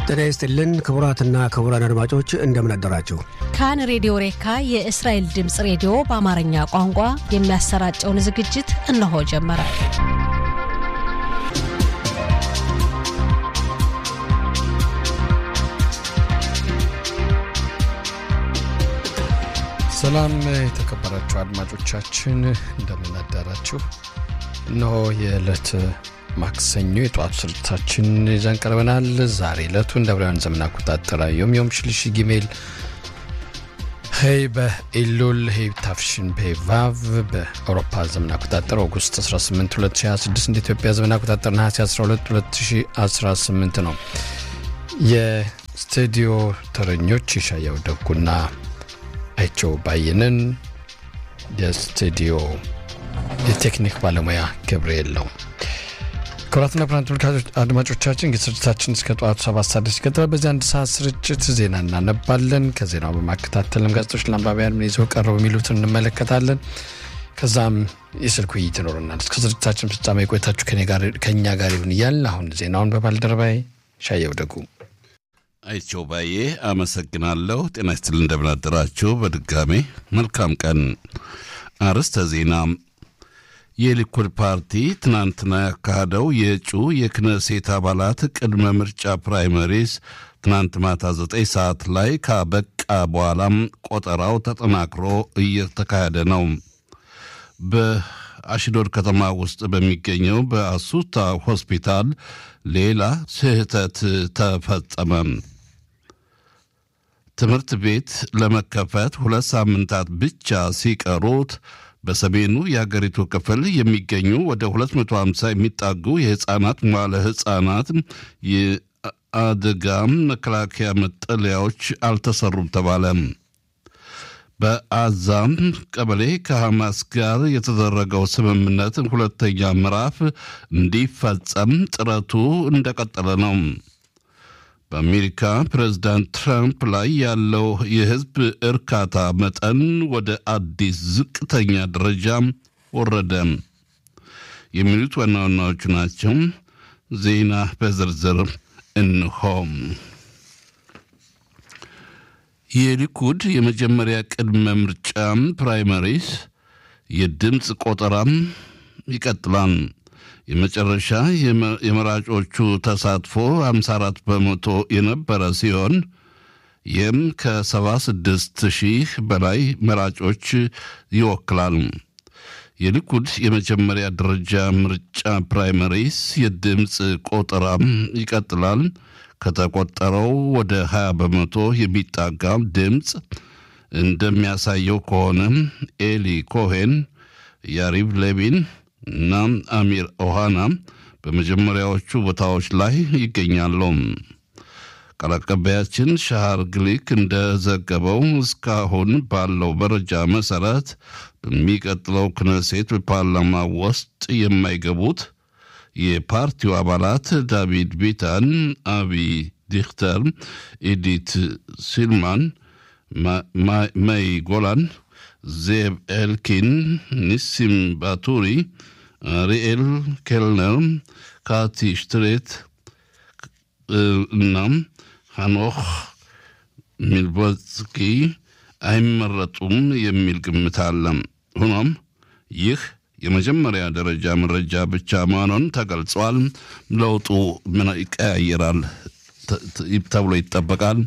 ጤና ይስጥልን ክቡራትና ክቡራን አድማጮች እንደምን አደራችሁ። ካን ሬዲዮ ሬካ የእስራኤል ድምፅ ሬዲዮ በአማርኛ ቋንቋ የሚያሰራጨውን ዝግጅት እነሆ ጀመረ። ሰላም የተከበራችሁ አድማጮቻችን እንደምን አደራችሁ። እነሆ የዕለት ማክሰኞ የጠዋቱ ስርጭታችን ይዘን ቀርበናል። ዛሬ ዕለቱ እንደ አብራውያን ዘመን አቆጣጠር ዮም ዮም ሽልሽ ጊሜል ሄይ በኢሉል ሄይ ታፍሽን ፔቫቭ በአውሮፓ ዘመን አቆጣጠር ኦገስት 18 2026 እንደ ኢትዮጵያ ዘመን አቆጣጠር ነሐሴ 12 2018 ነው። የስቱዲዮ ተረኞች የሻያው ደጉና አይቸው ባየንን፣ የስቱዲዮ የቴክኒክ ባለሙያ ገብርኤል ነው። ክቡራትና ክቡራን ተመልካቾች አድማጮቻችን ስርጭታችን እስከ ጠዋቱ ሰባት ሰዓት ድረስ ይቀጥላል። በዚህ አንድ ሰዓት ስርጭት ዜና እናነባለን። ከዜናው በማከታተልም ጋዜጦች ለአንባቢያን ምን ይዘው ቀረቡ የሚሉትን እንመለከታለን። ከዛም የስልክ ውይይት ይኖረናል። እስከ ስርጭታችን ፍጻሜ ቆይታችሁ ከእኛ ጋር ይሁን እያል አሁን ዜናውን በባልደረባይ ሻየው ደጉ አይቸው ባዬ አመሰግናለሁ። ጤና ይስጥል እንደምናደራችሁ። በድጋሜ መልካም ቀን። አርዕስተ ዜና የሊኩድ ፓርቲ ትናንትና ያካሄደው የእጩ የክነሴት አባላት ቅድመ ምርጫ ፕራይመሪስ ትናንት ማታ ዘጠኝ ሰዓት ላይ ካበቃ በኋላም ቆጠራው ተጠናክሮ እየተካሄደ ነው። በአሽዶድ ከተማ ውስጥ በሚገኘው በአሱታ ሆስፒታል ሌላ ስህተት ተፈጸመ። ትምህርት ቤት ለመከፈት ሁለት ሳምንታት ብቻ ሲቀሩት በሰሜኑ የሀገሪቱ ክፍል የሚገኙ ወደ 250 የሚጣጉ የህፃናት መዋለ ህፃናት የአደጋ መከላከያ መጠለያዎች አልተሰሩም ተባለ። በአዛም ቀበሌ ከሐማስ ጋር የተደረገው ስምምነት ሁለተኛ ምዕራፍ እንዲፈጸም ጥረቱ እንደቀጠለ ነው። በአሜሪካ ፕሬዝዳንት ትራምፕ ላይ ያለው የህዝብ እርካታ መጠን ወደ አዲስ ዝቅተኛ ደረጃ ወረደ። የሚሉት ዋና ዋናዎቹ ናቸው። ዜና በዝርዝር እንሆም። የሊኩድ የመጀመሪያ ቅድመ ምርጫ ፕራይመሪስ የድምፅ ቆጠራም ይቀጥላል። የመጨረሻ የመራጮቹ ተሳትፎ 54 በመቶ የነበረ ሲሆን ይህም ከ76 ሺህ በላይ መራጮች ይወክላል። የሊኩድ የመጀመሪያ ደረጃ ምርጫ ፕራይመሪስ የድምፅ ቆጠራም ይቀጥላል። ከተቆጠረው ወደ 20 በመቶ የሚጣጋ ድምፅ እንደሚያሳየው ከሆነ ኤሊ ኮሄን፣ ያሪቭ ሌቪን እና አሚር ኦሃና በመጀመሪያዎቹ ቦታዎች ላይ ይገኛሉ። ቃል አቀባያችን ሻሃር ግሊክ እንደዘገበው እስካሁን ባለው መረጃ መሰረት በሚቀጥለው ክነሴት ፓርላማ ውስጥ የማይገቡት የፓርቲው አባላት ዳቪድ ቢታን፣ አቢ ዲክተር፣ ኢዲት ሲልማን፣ ማይ ጎላን፣ ዜብ ኤልኪን፣ ኒሲም ባቱሪ ሪኤል ኬልነር፣ ካቲ ሽትሬት እናም ሃኖክ ሚልቦስኪ አይመረጡም የሚል ግምት አለ። ሆኖም ይህ የመጀመሪያ ደረጃ መረጃ ብቻ መሆኑን ተገልጿል። ለውጡ ምን ይቀያየራል ተብሎ ይጠበቃል።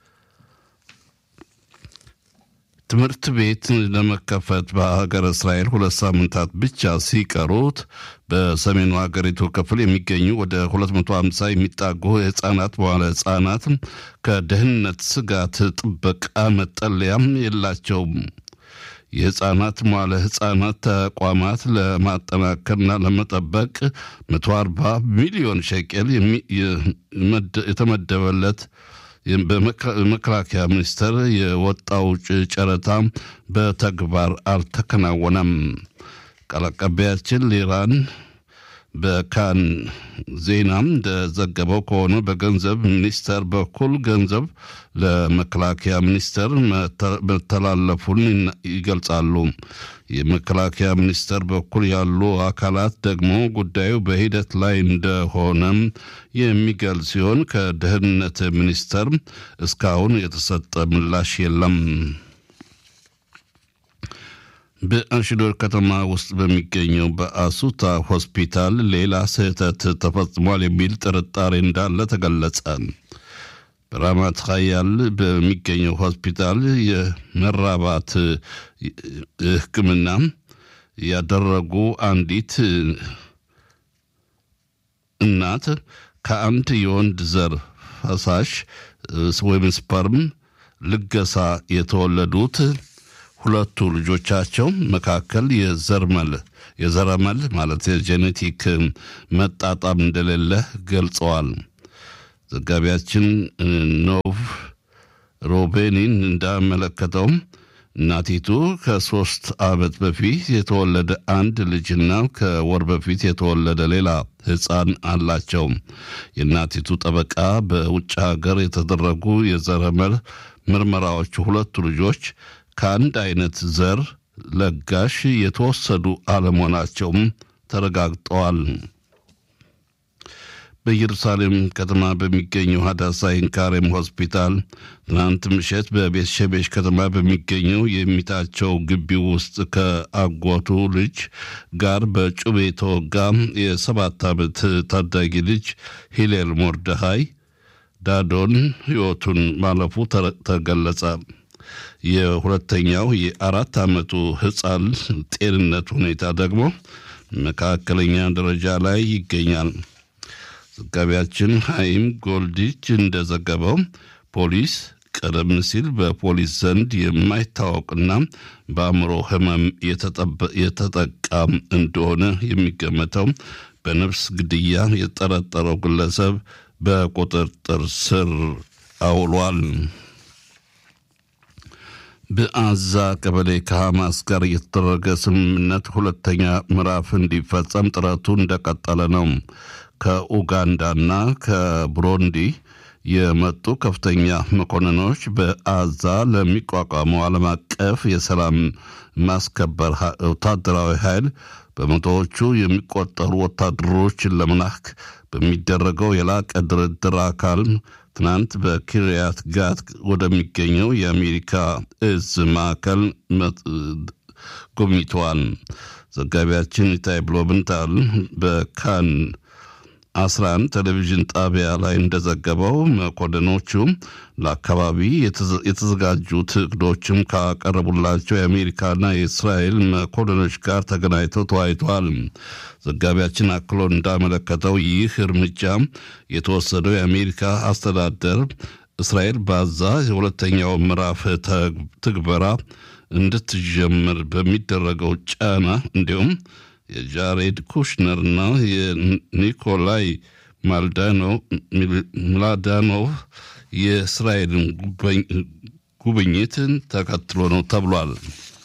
ትምህርት ቤት ለመከፈት በሀገር እስራኤል ሁለት ሳምንታት ብቻ ሲቀሩት በሰሜኑ ሀገሪቱ ክፍል የሚገኙ ወደ 250 የሚጣጉ የህፃናት መዋለ ህፃናት ከደህንነት ስጋት ጥበቃ መጠለያም የላቸውም። የህፃናት መዋለ ህፃናት ተቋማት ለማጠናከርና ለመጠበቅ 140 ሚሊዮን ሸቄል የተመደበለት በመከላከያ ሚኒስቴር የወጣው ጨረታ በተግባር አልተከናወነም። ቃል አቀባያችን ሊራን በካን ዜናም እንደዘገበው ከሆነ በገንዘብ ሚኒስቴር በኩል ገንዘብ ለመከላከያ ሚኒስቴር መተላለፉን ይገልጻሉ። የመከላከያ ሚኒስቴር በኩል ያሉ አካላት ደግሞ ጉዳዩ በሂደት ላይ እንደሆነም የሚገልጽ ሲሆን ከደህንነት ሚኒስቴር እስካሁን የተሰጠ ምላሽ የለም። በአሽዶር ከተማ ውስጥ በሚገኘው በአሱታ ሆስፒታል ሌላ ስህተት ተፈጽሟል የሚል ጥርጣሬ እንዳለ ተገለጸ። በራማት ሀያል በሚገኘው ሆስፒታል የመራባት ሕክምና ያደረጉ አንዲት እናት ከአንድ የወንድ ዘር ፈሳሽ ወይም ስፐርም ልገሳ የተወለዱት ሁለቱ ልጆቻቸው መካከል የዘርመል የዘረመል ማለት የጄኔቲክ መጣጣም እንደሌለ ገልጸዋል። ዘጋቢያችን ኖቭ ሮቤኒን እንዳመለከተው እናቲቱ ከሶስት ዓመት በፊት የተወለደ አንድ ልጅና ከወር በፊት የተወለደ ሌላ ሕፃን አላቸው። የእናቲቱ ጠበቃ በውጭ ሀገር የተደረጉ የዘረመል ምርመራዎች ሁለቱ ልጆች ከአንድ አይነት ዘር ለጋሽ የተወሰዱ አለመሆናቸውም ተረጋግጠዋል። በኢየሩሳሌም ከተማ በሚገኘው ሀዳሳ ኢንካሬም ሆስፒታል ትናንት ምሽት በቤት ሸቤሽ ከተማ በሚገኘው የሚታቸው ግቢ ውስጥ ከአጎቱ ልጅ ጋር በጩቤ የተወጋ የሰባት ዓመት ታዳጊ ልጅ ሂሌል ሞርደሃይ ዳዶን ሕይወቱን ማለፉ ተገለጸ። የሁለተኛው የአራት ዓመቱ ሕፃን ጤንነት ሁኔታ ደግሞ መካከለኛ ደረጃ ላይ ይገኛል። ዘጋቢያችን ሃይም ጎልዲች እንደዘገበው ፖሊስ ቀደም ሲል በፖሊስ ዘንድ የማይታወቅና በአእምሮ ሕመም የተጠቃ እንደሆነ የሚገመተው በነፍስ ግድያ የጠረጠረው ግለሰብ በቁጥጥር ስር አውሏል። በአዛ ቀበሌ ከሐማስ ጋር የተደረገ ስምምነት ሁለተኛ ምዕራፍ እንዲፈጸም ጥረቱ እንደቀጠለ ነው። ከኡጋንዳና ከቡሩንዲ የመጡ ከፍተኛ መኮንኖች በአዛ ለሚቋቋመው ዓለም አቀፍ የሰላም ማስከበር ወታደራዊ ኃይል በመቶዎቹ የሚቆጠሩ ወታደሮችን ለመላክ በሚደረገው የላቀ ድርድር አካል ትናንት በኪርያት ጋት ወደሚገኘው የአሜሪካ እዝ ማዕከል ጎብኝተዋል። ዘጋቢያችን ኢታይ ብሎብንታል በካን 11 ቴሌቪዥን ጣቢያ ላይ እንደዘገበው መኮንኖቹ ለአካባቢ የተዘጋጁት እቅዶችም ካቀረቡላቸው የአሜሪካና የእስራኤል መኮንኖች ጋር ተገናኝተው ተወያይተዋል። ዘጋቢያችን አክሎ እንዳመለከተው ይህ እርምጃ የተወሰደው የአሜሪካ አስተዳደር እስራኤል ባዛ የሁለተኛው ምዕራፍ ትግበራ እንድትጀምር በሚደረገው ጫና እንዲሁም የጃሬድ ኩሽነርና የኒኮላይ ምላዳኖቭ የእስራኤልን ጉብኝትን ተከትሎ ነው ተብሏል።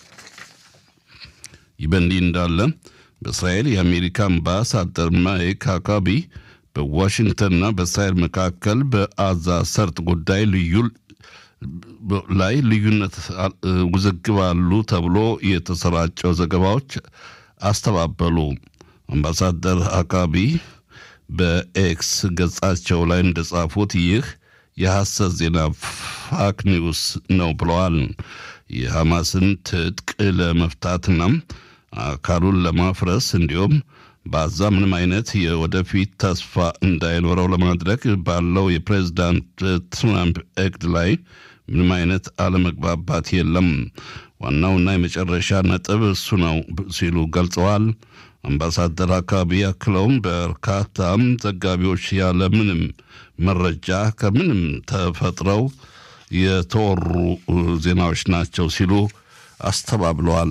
ይህ በእንዲህ እንዳለ በእስራኤል የአሜሪካ አምባሳደር ማይክ አካቢ በዋሽንግተንና በእስራኤል መካከል በአዛ ሰርጥ ጉዳይ ልዩ ላይ ልዩነት ውዝግብ አሉ ተብሎ የተሰራጨው ዘገባዎች አስተባበሉ። አምባሳደር አካቢ በኤክስ ገጻቸው ላይ እንደጻፉት ይህ የሐሰት ዜና ፋክ ኒውስ ነው ብለዋል። የሐማስን ትጥቅ ለመፍታትና አካሉን ለማፍረስ እንዲሁም በአዛ ምንም አይነት የወደፊት ተስፋ እንዳይኖረው ለማድረግ ባለው የፕሬዝዳንት ትራምፕ እቅድ ላይ ምንም አይነት አለመግባባት የለም። ዋናውና የመጨረሻ ነጥብ እሱ ነው ሲሉ ገልጸዋል። አምባሳደር አካባቢ ያክለውም በርካታም ዘጋቢዎች ያለ ምንም መረጃ ከምንም ተፈጥረው የተወሩ ዜናዎች ናቸው ሲሉ አስተባብለዋል።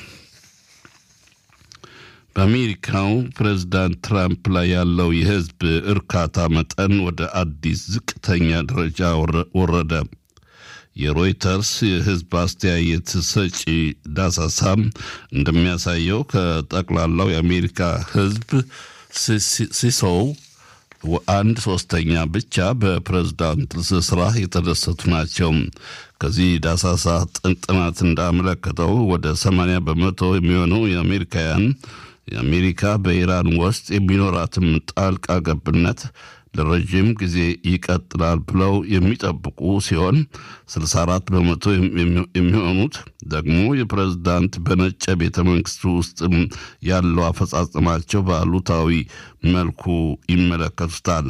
በአሜሪካው ፕሬዝዳንት ትራምፕ ላይ ያለው የሕዝብ እርካታ መጠን ወደ አዲስ ዝቅተኛ ደረጃ ወረደ። የሮይተርስ የሕዝብ አስተያየት ሰጪ ዳሳሳ እንደሚያሳየው ከጠቅላላው የአሜሪካ ሕዝብ ሲሶው አንድ ሶስተኛ ብቻ በፕሬዝዳንት ስራ የተደሰቱ ናቸው። ከዚህ ዳሳሳ ጥናት እንዳመለከተው ወደ 80 በመቶ የሚሆነው የአሜሪካውያን የአሜሪካ በኢራን ውስጥ የሚኖራትም ጣልቃ ገብነት ለረዥም ጊዜ ይቀጥላል ብለው የሚጠብቁ ሲሆን 64 በመቶ የሚሆኑት ደግሞ የፕሬዝዳንት በነጭ ቤተ መንግስት ውስጥ ያለው አፈጻጸማቸው በአሉታዊ መልኩ ይመለከቱታል።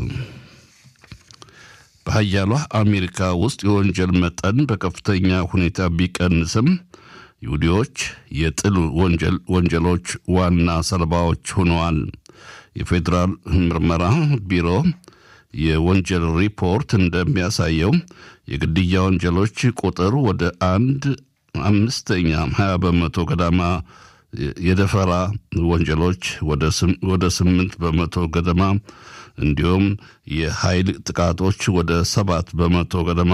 በሀያሏ አሜሪካ ውስጥ የወንጀል መጠን በከፍተኛ ሁኔታ ቢቀንስም ይሁዲዎች የጥል ወንጀሎች ዋና ሰለባዎች ሆነዋል። የፌዴራል ምርመራ ቢሮ የወንጀል ሪፖርት እንደሚያሳየው የግድያ ወንጀሎች ቁጥር ወደ አንድ አምስተኛ ሀያ በመቶ ገዳማ የደፈራ ወንጀሎች ወደ ስምንት በመቶ ገደማ እንዲሁም የኃይል ጥቃቶች ወደ ሰባት በመቶ ገደማ